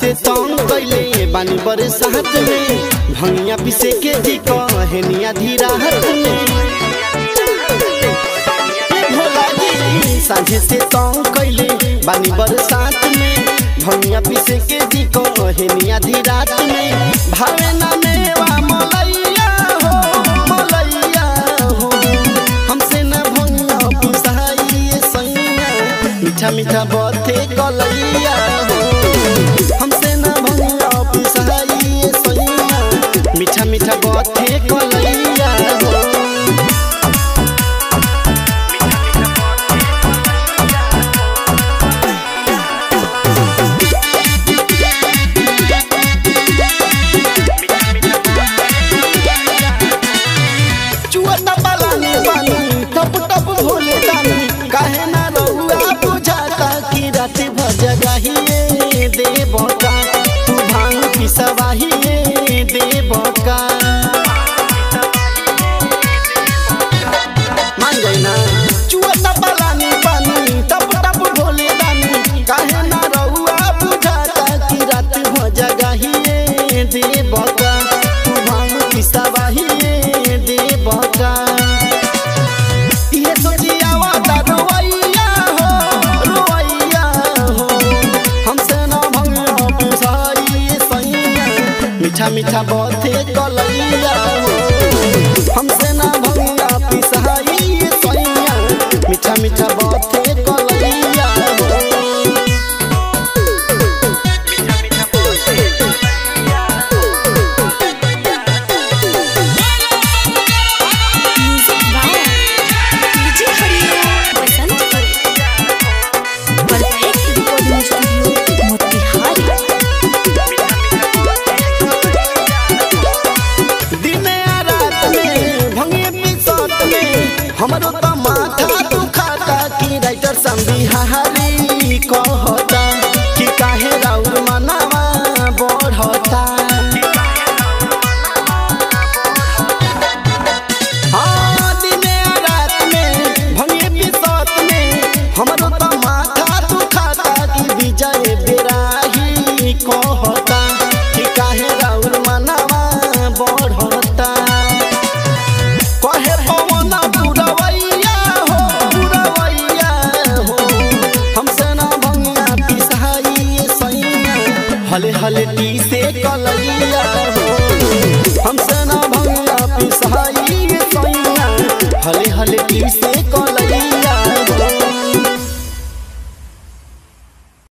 से तंग कैले बानी बरसात में भंगिया पिसे के जी कहनिया धीरा हाथ में ए भोला जी साझे से तंग कैले बानी बरसात में भंगिया पिसे के जी कहनिया धीरात में भावे ना मेवा मलैया हो मलैया हो हमसे न भंगिया पिसाई सैया मीठा मीठा बथे कलैया हो हमसे न भंगिया पिसाई सैया मीठा मीठा बथे कलैया हो चुअता पालानी पानी टप टप भोले दानी काहे ना रहुआ बुझाता कि रात भर जगाहिए देवका तू भांग पिसवाहिए देवका मान गई ना चुअता पालानी पानी टप टप भोले दानी काहे ना रहुआ बुझाता कि रात भर जगाहिए देवका तू भांग पिसवाहिए देवका ये सोचियावा ता रोवैया हो रोवैया हो हमसे ना भंग हो पिसाई सैया मीठा मीठा बथे कलैया हो हमसे ना भंग पिसाई सैया मीठा मीठा बथे कलैया हो music by DJ Hariom Basant perfect recording studio Motihari दिने आ रात में भंगे पिसत में हमरो त माथा दुखाता कि राइटर संबिहारी कहता कि काहे राउर मनावा बढ़ता हाँ, दिने आ रात में भंगे पिसत में हमरो त माथा दुखाता कि विजय बेराही कहता कि काहे राउर मनावा बढ़ता कहे पवन पुरवैया हो पुरवैया हो हमसे ना भंगिया पिसाई सैया हले हले टी से कलैया हो हमसे ना भंगिया पिसाई सैया हले हले टी से कलैया